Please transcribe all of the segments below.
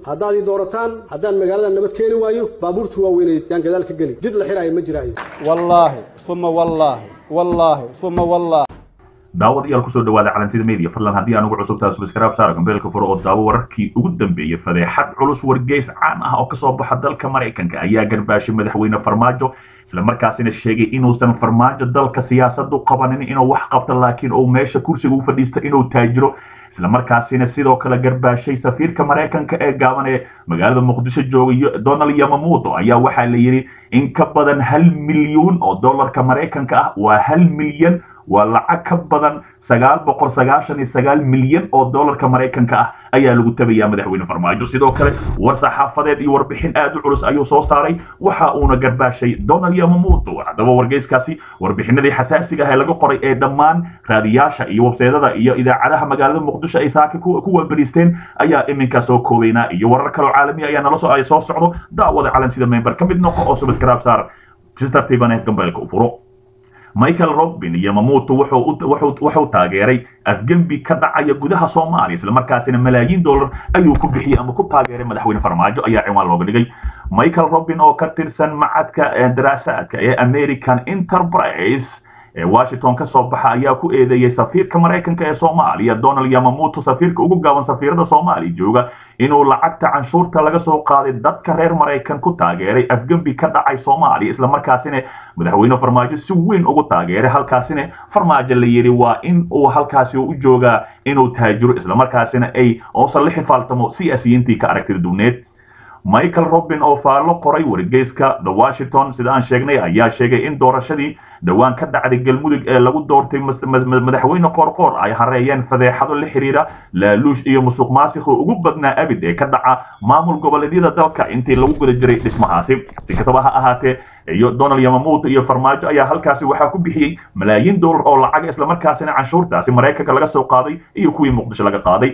haddaad ii doorataan haddaan magaalada nabad keeni waayo baabuurta waaweyneed yaan gadaal ka geli jid la xiraayo ma jiraayo wallaahi uma wallaahi wallaahi uma wallaahi daawadayaal kusoo dhawaada calansida media fadlan haddii aan ugu cusub tahay subscribe saara gambeelka furo oo daawo wararkii ugu dambeeyey fadeexad culus wargeys caan ah oo kasoo baxa dalka maraykanka ayaa garbaashay madaxweyne farmaajo isla markaasina sheegay inuusan farmaajo dalka siyaasadu qabanin inuu wax qabto laakiin uu meesha kursiga u fadhiista inuu taajiro isla markaasina sidoo kale garbaashay safiirka maraykanka ee gaaban ee magaalada muqdisho jooga donald yamamuuto ayaa waxaa la yidhi in ka badan hal milyuun oo dollarka maraykanka ah waa hal milyan waa lacag ka badan sagaal boqol sagaashan iyo sagaal milyan oo dollarka maraykanka ah ayaa lagu tabayaa madaxweyne farmaajo sidoo kale war saxaafadeed iyo warbixin aad u culus ayuu soo saaray waxa uuna garbaashay donald yamamuuto haddaba wargeyskaasi warbixinadii xasaasiga ah ee laga qoray ee dhammaan raadiyaasha iyo webseedada iyo idaacadaha magaalada muqdisho ay saaka ku waabariisteen ayaa iminka soo koobaynaa iyo warar kaloo caalami ayaa nala soo ay soo socdo daawada calansida member ka mid noqo oo subscribe saar si tartiiban gambeelka u furo michael robin yamamuuto wuxuu taageeray afgembi ka dhacaya gudaha soomaaliya islamarkaasina malaayiin dollar ayuu ku bixiyey ama ku taageeray madaxweyne farmaajo ayaa ciwaan looga dhigay michael robin oo ka tirsan macadka daraasaadka ee american enterprise ee washington ka soo baxa ayaa ku eedeeyey safiirka maraykanka ee soomaaliya donald yamamuuto safiirka ugu gaaban safiirada soomaaliya jooga inuu lacagta canshuurta laga soo qaaday dadka reer maraykan ku taageeray afgembi ka dhacay soomaaliya islamarkaasina madaxweyne farmaajo si weyn ugu taageeray halkaasina farmaajo la yidhi waa in uu halkaasi u joogaa inuu taajiro islamarkaasina ay oosan la xifaaltamo siyaasiyiintii ka aragtida duwneed michael robin oo faallo qoray wargeyska the washington sida aan sheegnay ayaa sheegay in doorashadii dhowaan ka dhacday galmudug ee lagu doortay madaxweyne qoorqoor ay hareeyeen fadeexado la xiriira laaluush iyo musuq maasiqo ugu badnaa abid ee ka dhaca maamul goboleedyada dalka intii lagu guda jiray dhismahaasi si kastaba ha ahaatee iyo donald yamamuuto iyo farmaajo ayaa halkaasi waxaa ku bixiyey malaayiin dollar oo lacaga islamarkaasina canshuurtaasi maraykanka laga soo qaaday iyo kuwii muqdisho laga qaaday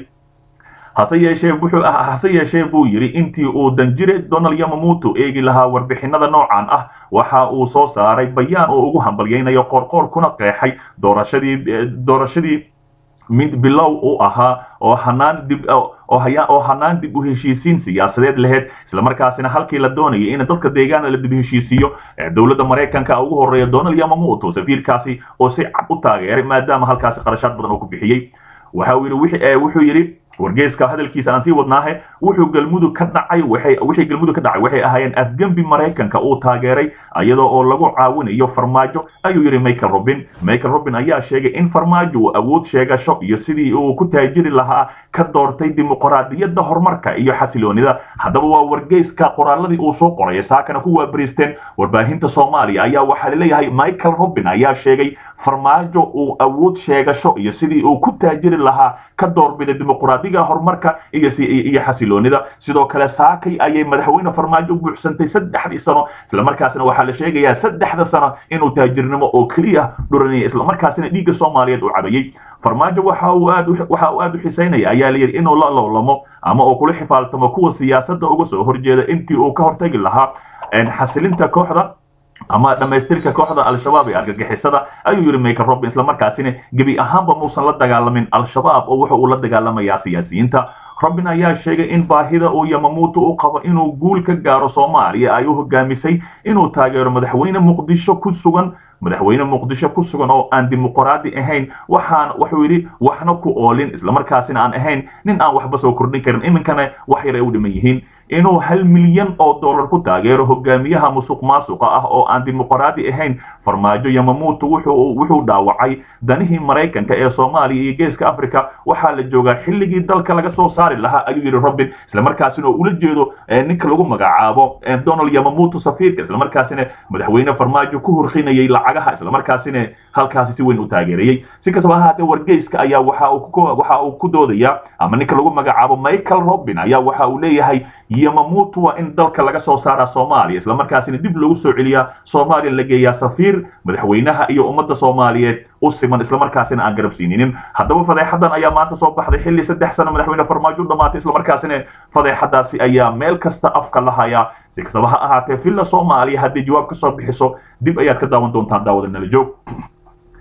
hase yeeshee wuxuu hase yeeshee buu yidhi intii uu danjire donald yamamuuto eegi lahaa warbixinada noocan ah waxa uu soo saaray bayaan oo ugu hambalyaynayo qoorqoor kuna qeexay doorashadii doorashadii mid bilow u ahaa oo hanaan dib oo hanaan dib u heshiisiin siyaasadeed lahayd islamarkaasina halkii la doonayay in dadka deegaana la dib heshiisiiyo dowladda maraykanka ugu horeeya donald yamamuuto safiirkaasi oo si cad u taageeray maadaama halkaasi qarashaad badan oo ku bixiyey waxa uu yidhi wuxuu yidhi wargeyska hadalkiisa aan sii wadnaahe wuxuu galmudug ka dhacay waxay wixii galmudug ka dhacay waxay ahaayeen afgembi maraykanka uu taageeray iyadoo oo lagu caawinayo farmaajo ayuu yidhi michael robin michael robin ayaa sheegay in farmaajo uu awood sheegasho iyo sidii uu ku taajiri lahaa ka doortay dimuqraadiyadda horumarka iyo xasiloonida haddaba waa wargeyska qoraaladii uu soo qoray saakana ku waabariisteen warbaahinta soomaaliya ayaa waxaa laleeyahay michael robin ayaa sheegay farmaajo uu awood sheegasho iyo sidii uu ku taajiri lahaa ka doorbiday dimuqraadiga horumarka iyo iyo xasiloonida sidoo kale saakay ayay madaxweyne farmaajo buuxsantay saddexdii sano islamarkaasina waxaa la sheegayaa saddexda sano inuu taajirnimo oo keliya dhuranaya islamarkaasina dhiigga soomaaliyeed uu cabayey farmaajo waxa uu aad waxa uu aad u xisaynaya ayaa la yidhi inuu la lowlamo ama uu kula xifaaltamo kuwa siyaasadda uga soo horjeeda intii uu ka hortagi lahaa xasilinta kooxda ama dhammaystirka kooxda al-shabaab ee argagixisada ayuu yidhi michael robin islamarkaasina gebi ahaanba muusan la dagaalamin al-shabaab oo wuxa uu la dagaalamayaa siyaasiyiinta robin ayaa sheegay in baahida uu yamamuuto u qabo inuu guul ka gaaro soomaaliya ay u hogaamisay inuu taageero madaxweyne muqdisho ku sugan madaxweyne muqdisho ku sugan oo aan dimuqraadi ahayn waxaan wuxuu yidhi waxna ku oolin islamarkaasina aan ahayn nin aan waxba soo kordhin karin iminkana wax yar ay u dhiman yihiin inuu hal milyan oo dollar ku taageero hogaamiyaha musuq maasuqa ah oo aan dimuqraadi ahayn farmaajo yamamuuto wuxuu dhaawacay danihii maraykanka ee soomaaliya iyo geeska africa waxaa la joogaa xilligii dalka laga soo saari lahaa ayuu yidhi robin islamarkaasina oo ula jeedo ninka lagu magacaabo donald yamamuuto safiirka islamarkaasina madaxweyne farmaajo ku hurqinayay lacagaha islamarkaasina halkaasi si weyn u taageerayey si kastaba ahaatee wargeyska ayaa waxa uu ku doodaya ama ninka lagu magacaabo michael robin ayaa waxa uu leeyahay yamamuuto waa in dalka laga soo saaraa soomaaliya islamarkaasina dib loogu soo celiyaa soomaaliya la geeyaa safiir madaxweynaha iyo ummadda soomaaliyeed u siman islamarkaasina aan garab siininin haddaba fadeexadan ayaa maanta soo baxday xilli saddex sano madaxweyne farmaajo u dhamaatay islamarkaasina fadeexadaasi ayaa meel kasta afka la hayaa si kastaba ha ahaatee villa soomaaliya haddii jawaab ka soo bixiso dib ayaad ka daawan doontaan daawada nala joog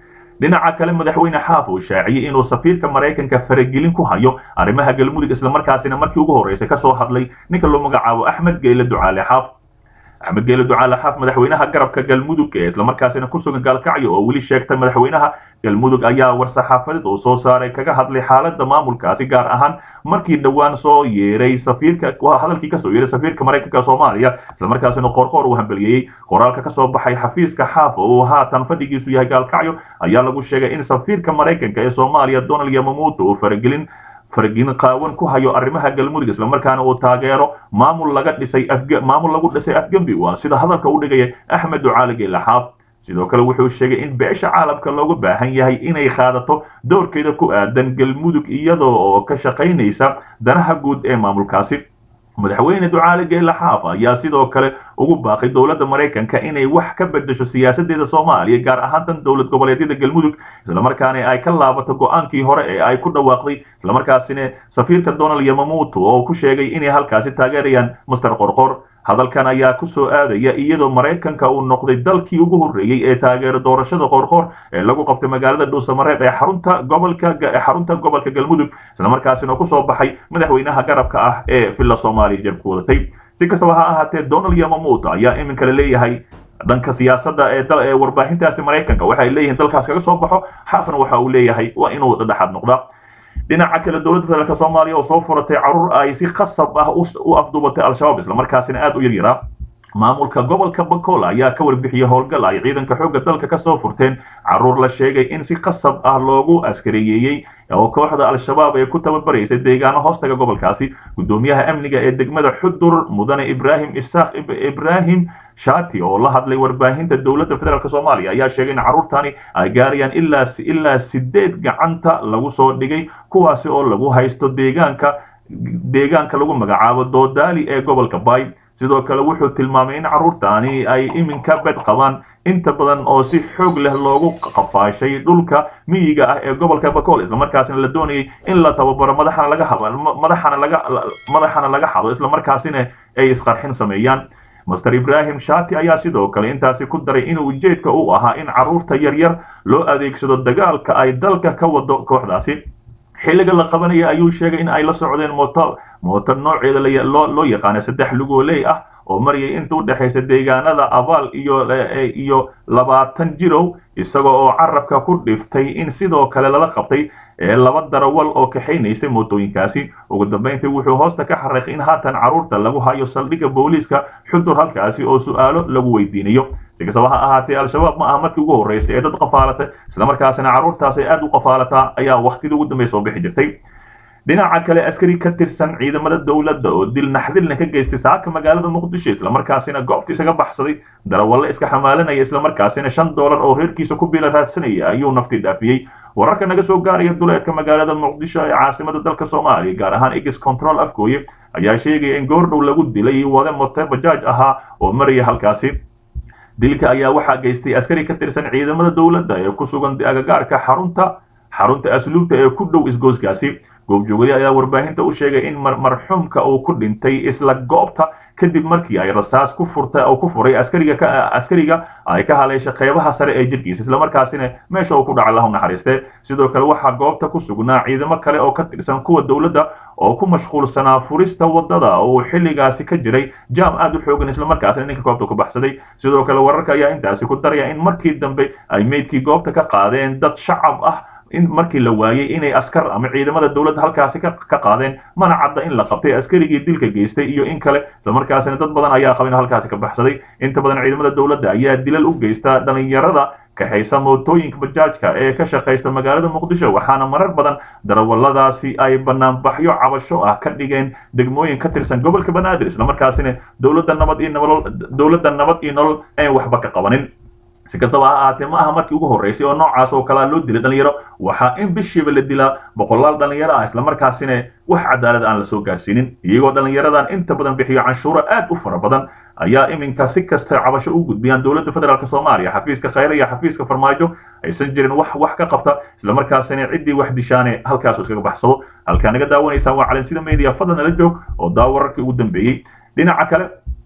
dhinaca kale madaxweyne xaaf uu shaaciyey inuu safiirka maraykanka faragelin ku hayo arrimaha galmudug islamarkaasina markii ugu horreysay ka soo hadlay ninka loo magacaabo axmed geyle ducaale xaaf axmed geele ducaale xaaf madaxweynaha garabka galmudug ee islamarkaasina ku sugan gaalkacyo oo weli sheegtay madaxweynaha galmudug ayaa war-saxaafadeed uu soo saaray kaga hadlay xaaladda maamulkaasi gaar ahaan markii dhowaan soo yeeray safiirka hadalkii kasoo yeeray safiirka maraykanka soomaaliya islamarkaasina qoorqoor uu hambeliyey qoraalka kasoo baxay xafiiska xaaf oo uu haatan fadhigiisu yahay gaalkacyo ayaa lagu sheegay in safiirka maraykanka ee soomaaliya donald yamamuuto uu faragelin fargelin qaawan ku hayo arrimaha galmudug islamarkaana uu taageero maamul laga dhisay maamul lagu dhisay afgembi waa sida hadalka u dhigaya axmed ducaali geele xaaf sidoo kale wuxuu sheegay in beesha caalamka looga baahan yahay inay qaadato doorkeeda ku aadan galmudug iyadoo oo ka shaqaynaysa danaha guud ee maamulkaasi madaxweyne ducaali geele xaaf ayaa sidoo kale ugu baaqay dowladda maraykanka inay wax ka bedesho siyaasadeeda soomaaliya gaar ahaan tan dowlad goboleedyada galmudug islamarkaana ay ka laabato go-aankii hore ee ay ku dhawaaqday islamarkaasina safiirka donald yamamuuto oo ku sheegay inay halkaasi taageerayaan master qorqor hadalkan ayaa ku soo aadaya iyadoo maraykanka uu noqday dalkii ugu horreeyey ee taageero doorashada qoorqoor ee lagu qabtay magaalada dhuusamareeb ee xarunta gobolka xarunta gobolka galmudug islamarkaasina kusoo baxay madaxweynaha garabka ah ee villa soomaaliya jeebku wadatay si kastaba ha ahaatee donald yamamuuto ayaa iminka la leeyahay dhanka siyaasadda ee ee warbaahintaasi maraykanka waxay leeyihiin dalkaas kaga soo baxo xaafna waxa uu leeyahay waa inuu dhexaad noqdaa dhinaca kale dowladda federaalk soomaaliya oo soo furatay carruur ay si khasab ah u afduubatay al-shabaab islamarkaasina aad u yaryaraa maamulka gobolka bakola ayaa ka warbixiyey howlgal ay ciidanka xoogga dalka ka soo furteen carruur la sheegay in si khasab ah loogu askareeyeeyey oo kooxda al-shabaab ee ku tababaraysay deegaano hoostaga gobolkaasi guddoomiyaha amniga ee degmada xudur mudane ibraahim isaaq ibraahim shati oo la hadlay warbaahinta dowladda federaalk soomaaliya ayaa sheegay in carruurtani ay gaarayaan ilaa ilaa sideed gacanta lagu soo dhigay kuwaasi oo lagu haysto deegaanka deegaanka lagu magacaabo doodaali ee gobolka bay sidoo kale wuxuu tilmaamay in carruurtaani ay iminka bed qabaan inta badan oo si xoog leh loogu qafaashay dhulka miyiga ah ee gobolka bakool islamarkaasina la doonayay in la tababaro madaxana laga madaxana laga madaxana laga xado islamarkaasina ay isqarxin sameeyaan master ibraahim shati ayaa sidoo kale intaasi ku daray in ujeedka uu ahaa in carruurta yaryar loo adeegsado dagaalka ay dalka ka wado kooxdaasi xilliga la qabanaya ayuu sheegay in ay la socdeen mooto mooto nooceeda loo yaqaana saddex lugooley ah oo marayay inta u dhexaysa deegaanada abaal iyo iyo labaatan jirow isaga oo carabka ku dhiftay in sidoo kale lala qabtay ee laba darawal oo kaxaynaysay mootooyinkaasi ugu dambayntii wuxuu hoosta ka xariiqay in haatan carruurta lagu hayo saldhigga booliiska xudur halkaasi oo su'aalo lagu weydiinayo si kastaba ha ahaatee al-shabaab ma aha markii ugu horreysay ee dad qafaalata islamarkaasina carruurtaas ay aad u qafaalataa ayaa waktidii ugu dambeya soo bixi jirtay dhinaca kale askari ka tirsan ciidamada dowladda oo dil naxdilna ka geystay saaka magaalada muqdisho islamarkaasina goobta isaga baxsaday darawalle iska xamaalanaya islamarkaasina shan doolar oo reerkiisa ku biila raadsanaya ayuu nafti dhaafiyey wararka naga soo gaaraya duleedka magaalada muqdisho ee caasimada dalka soomaaliya gaar ahaan egis control afgooye ayaa sheegaya in goordhow lagu dilay wade mote bajaaj ahaa oo maraya halkaasi dilka ayaa waxaa geystay askari ka tirsan ciidamada dowladda ee ku sugan agagaarka xarunta xarunta asluubta ee ku dhow isgooskaasi goobjoogadi ayaa warbaahinta u sheegay in marxuumka uu ku dhintay isla goobta kadib markii ay rasaas ku furta oo ku furay askariga askariga ay ka haleeshay qeybaha sare ee jirkiisa islamarkaasina meesha uu ku dhacay lahu naxariiste sidoo kale waxaa goobta ku sugnaa ciidamo kale oo ka tirsan kuwa dowladda oo ku mashquulsanaa furista wadada oo uu xilligaasi ka jiray jaam aad u xoogan islamarkaasina ninka goobta ku baxsaday sidoo kale wararka ayaa intaasi ku daraya in markii dambe ay meydkii goobta ka qaadeen dad shacab ah in markii la waayey inay askar ama ciidamada dowladda halkaasi ka qaadeen mana cadda in la qabtay askarigii dilka geystay iyo in kale islamarkaasina dad badan ayaa qaba in halkaasi ka baxsaday inta badan ciidamada dowladda ayaa dilal u geysta dhalinyarada kaxaysa mootooyinka bajaajka ee ka shaqaysta magaalada muqdisho waxaana marar badan darawalladaasi ay banaanbaxyo cabasho ah ka dhigeen degmooyin ka tirsan gobolka banaadir islamarkaasina dowladda nabad iyo nolol dowladda nabad iyo nolol aan waxba ka qabanin si kastaba ha ahaatee ma aha markii ugu horreysay oo noocaas oo kalea loo dilay dhalinyaro waxaa in bishiiba la dilaa boqolaal dhalinyaro ah islamarkaasina wax cadaalad aan la soo gaarsiinin iyagoo dhalinyaradan inta badan bixiyo canshuuro aad u fara badan ayaa iminka si kasta cabasho u gudbiyaan dowladda federaalk soomaaliya xafiiska khayre iyo xafiiska farmaajo aysan jirin wax wax ka qabta islamarkaasina ciddii wax dishaane halkaas iskaga baxsado halkaa naga daawanaysaan waa calansida media fadlan nala joog oo daa wararkii ugu dambeeyey dhinaca kale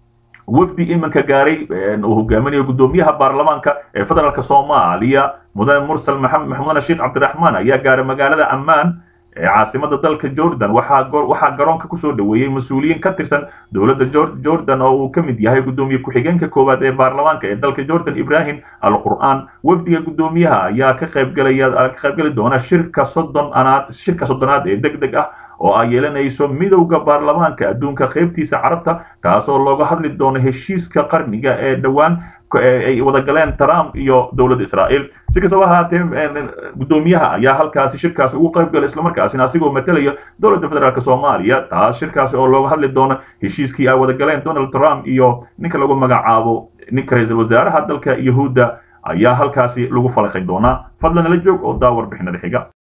wafdi iminka gaaray uu hogaaminayo gudoomiyaha baarlamaanka ee federaalk soomaaliya mudane mursal maxamudane sheekh cabdiraxmaan ayaa gaaray magaalada ammaan ee caasimada dalka jordan waxaa garoonka kusoo dhoweeyey mas-uuliyiin ka tirsan dowladda jordan oo uu ka mid yahay gudoomiye ku-xigeenka koowaad ee baarlamaanka ee dalka jordan ibrahim al qur'aan wafdiga gudoomiyaha ayaa ka qaybgalaya ka qaybgali doona shirka soddon anaad shirka soddonaad ee deg deg ah oo ay yeelanayso midowda baarlamaanka adduunka qaybtiisa carabta kaasoo looga hadli doono heshiiska qarniga ee dhowaan ay wada galeen trump iyo dowladda israa'iil si kastaba ahaatee gudoomiyaha ayaa halkaasi shirkaasi ugu qayb galay islamarkaasina asigoo matalaya dowladda federaalk soomaaliya taas shirkaasi oo looga hadli doono heshiiskii ay wada galeen donald trump iyo ninka lagu magacaabo ninka ra-iisul wasaaraha dalka yahuudda ayaa halkaasi lagu falaqay doonaa fadlan nala joog oo daa warbixinada xiga